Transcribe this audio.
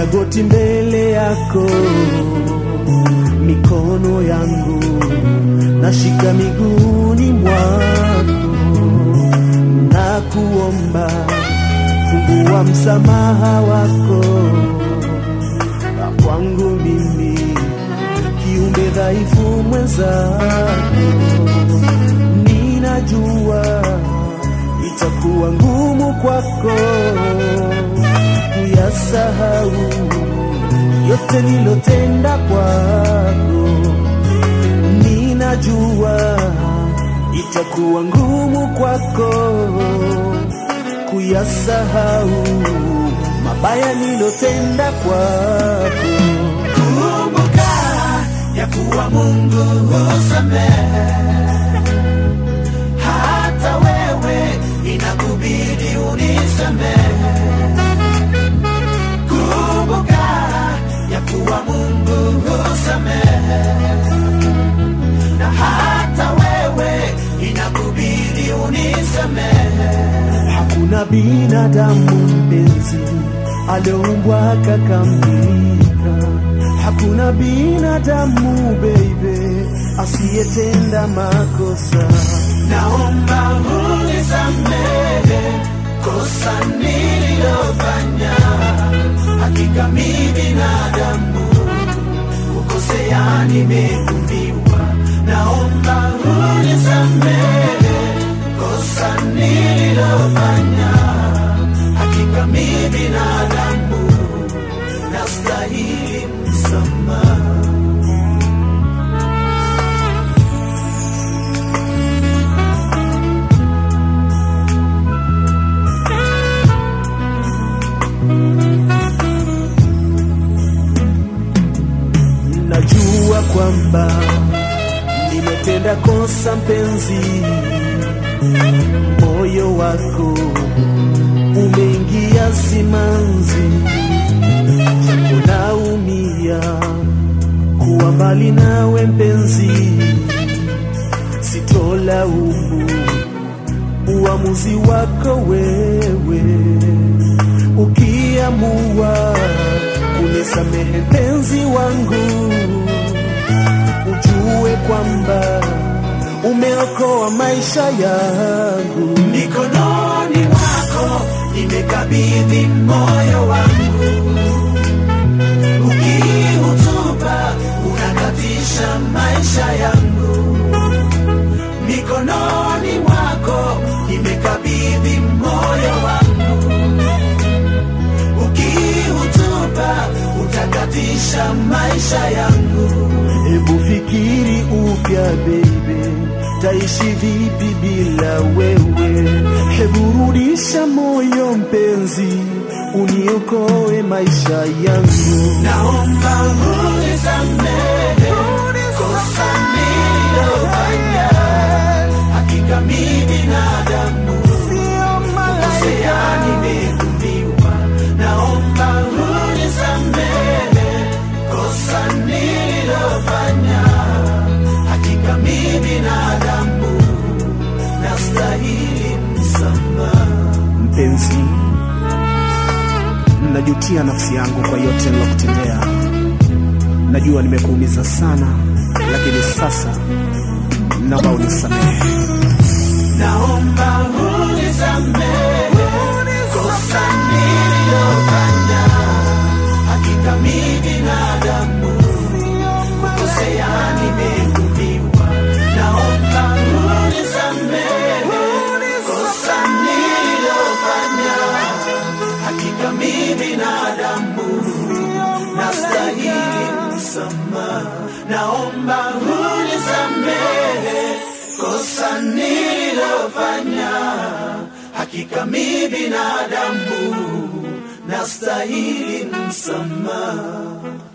magoti mbele yako, mikono yangu nashika miguuni mwako, na kuomba fungua msamaha wako na kwangu mimi kiumbe dhaifu mwenzako, ninajua itakuwa ngumu kwako kuyasahau yote nilotenda kwako, ninajua itakuwa ngumu kwako kuyasahau mabaya nilotenda kwako. Kumbuka ya kuwa Mungu husamehe, hata wewe inakubidi unisamehe. Kumbuka ya kuwa Mungu husamehe, na hata wewe inakubidi unisamehe. Hakuna binadamu mpenzi alioumbwa akakamilika. Hakuna binadamu baby asiyetenda makosa. Naomba unisamehe kosa nililofanya. Hakika mi binadamu, kukosea nimeumbiwa. Naomba unisamehe kosa nililofanya. Hakika mi binadamu, nastahili msamaha. Najua kwamba nimetenda kosa mpenzi, moyo wako umeingia simanzi, japo naumia kuwa mbali nawe mpenzi, sitolaumu uamuzi wako wewe, ukiamua kunisamehe mpenzi wangu, ujue kwamba umeokoa maisha yangu. mikononi mwako nimekabidhi moyo wangu, ukiutupa unakatisha maisha yangu. Mikononi mwako nimekabidhi moyo wangu, ukiutupa utakatisha maisha yangu. Hebu fikiri upya baby, taishi vipi bila wewe? Hebu rudisha moyo mpenzi, uniokoe maisha yangu. Naomba unisamehe kosa nililofanya. Hakika mi binadamu, kukosea nimeumbiwa. Naomba unisamehe kosa nililofanya. Hakika mi binadamu, nastahili msamaha. Mpenzi, najutia nafsi yangu kwa yote nilokutendea. Najua nimekuumiza sana, lakini sasa naomba unisamehe. Naomba unisamehe kosa nililofanya. Hakika mi binadamu, kukosea nimeumbiwa. Naomba unisamehe kosa nililofanya. Hakika mi binadamu, nastahili msamaha. Naomba unisamehe kosa nililofanya. Hakika mi binadamu, nastahili msamaha.